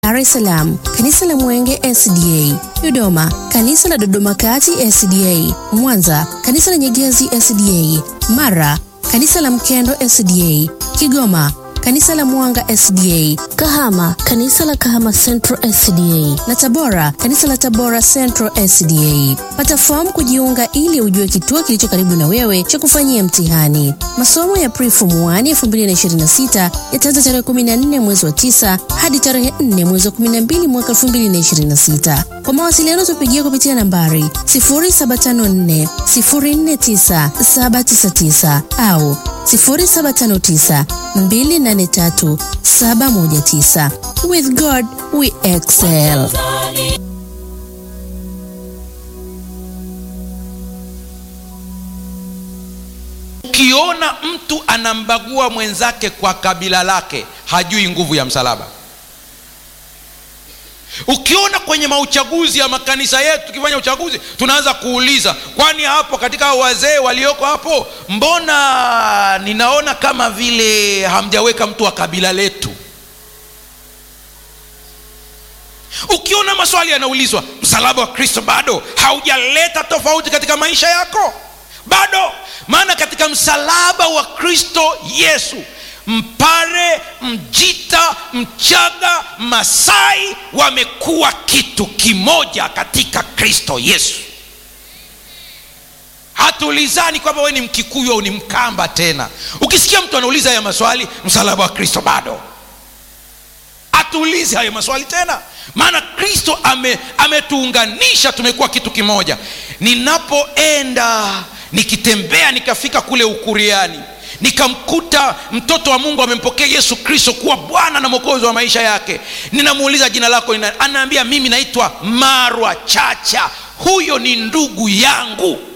Dar es Salaam, kanisa la Mwenge SDA, Dodoma, kanisa la Dodoma Kati SDA, Mwanza, kanisa la Nyegezi SDA, Mara, kanisa la Mkendo SDA, Kigoma, kanisa la Mwanga SDA, Kahama, kanisa la Kahama Central SDA na Tabora, kanisa la Tabora Central SDA. Pata fomu kujiunga ili ujue kituo kilicho karibu na wewe cha kufanyia mtihani. Masomo ya Pre-Form 1 2026 yataanza tarehe 14 mwezi wa 9 hadi tarehe 4 mwezi wa 12 mwaka 2026. Kwa mawasiliano tupigie kupitia nambari 0754 049 799 au 0759 283 719. With God we excel. Ukiona mtu anambagua mwenzake kwa kabila lake, hajui nguvu ya msalaba. Ukiona kwenye mauchaguzi ya makanisa yetu, tukifanya uchaguzi tunaanza kuuliza, kwani hapo katika hao wazee walioko hapo, mbona ninaona kama vile hamjaweka mtu wa kabila letu? Ukiona maswali yanaulizwa, msalaba wa Kristo bado haujaleta tofauti katika maisha yako, bado. Maana katika msalaba wa Kristo Yesu Mpare, Mjita, Mchaga, Masai wamekuwa kitu kimoja katika Kristo Yesu. Hatuulizani kwamba wewe ni Mkikuyu au ni Mkamba tena. Ukisikia mtu anauliza haya maswali, msalaba wa Kristo bado, hatuulizi hayo maswali tena, maana Kristo ame, ametuunganisha tumekuwa kitu kimoja. Ninapoenda nikitembea nikafika kule Ukuriani nikamkuta mtoto wa Mungu amempokea Yesu Kristo kuwa Bwana na Mwokozi wa maisha yake. Ninamuuliza jina lako nini? Anaambia mimi naitwa Marwa Chacha. Huyo ni ndugu yangu.